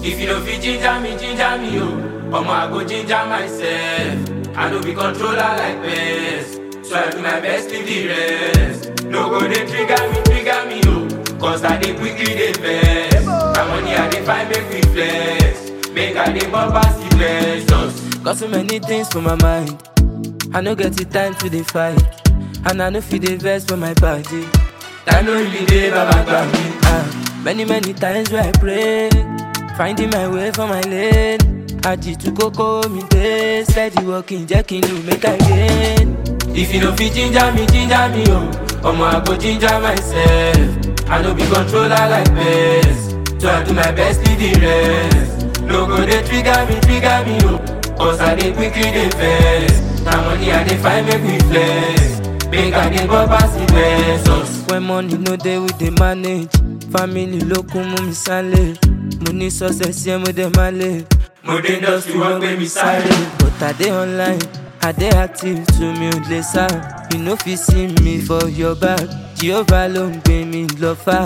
If you don't fit ginger me, ginger me, oh. Omo, I go ginger myself. I no be controller like best. So I do my best, leave the rest. No go they trigger me, trigger me, oh. Cause I dey quickly dey vex. My money I dey find make me flex. Make I dey bump pass the blessings. Got so many things for my mind. I no get the time to dey fight. And I no fit dey vex for my body. Time no really dey, baba grab me. Ah, many many times where I pray, finding my way for my lane. Aji to koko mi dey, steady walking, jẹ́ kí n lù make I gain. If you no fit ginger me, ginger me, oh. Omo, I go ginger myself. I no be controller like best. So I do my best, leave the rest. No go they trigger me, trigger me, oh. Cause I dey quickly dey vex. Na money I dey find make me flex. Make I dey bump pass the blessings. When money no dey, we dey manage. Family ló kún mú mi sálẹ̀. Mo ní success yẹn mo dẹ̀ máa lè. Mo dé industry wọ́n gbé mi sáré. But I dey online, I dey active to mi ò lè sá. You no fit see me for your back. Jehovah ló ń gbé mi lọ fà.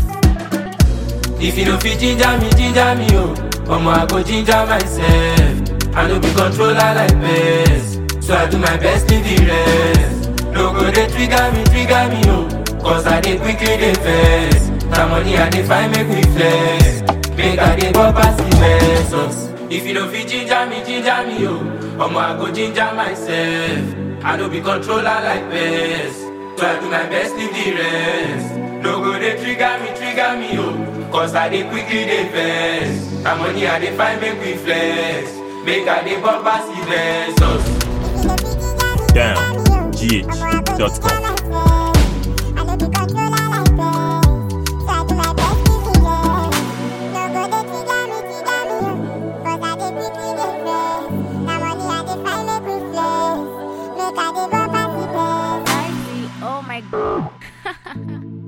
If you no fit ginger me, ginger me, oh. Omo, I go ginger myself. I no be controller like best. So I do my best, leave the rest. No go they trigger me, trigger me, oh. Cause I dey quickly dey vex. Na money I dey find make me flex. Make I dey bump pass the blessings. If you no fit ginger me, ginger me, oh. Omo, I go ginger myself. I no be controller like best. So I do my best, leave the rest. No go they trigger me, trigger me, oh. Cause I dey quickly dey vex. Na money I dey find make me flex. Make I dey bump pass the blessings. Down. GH.com. Oh my god.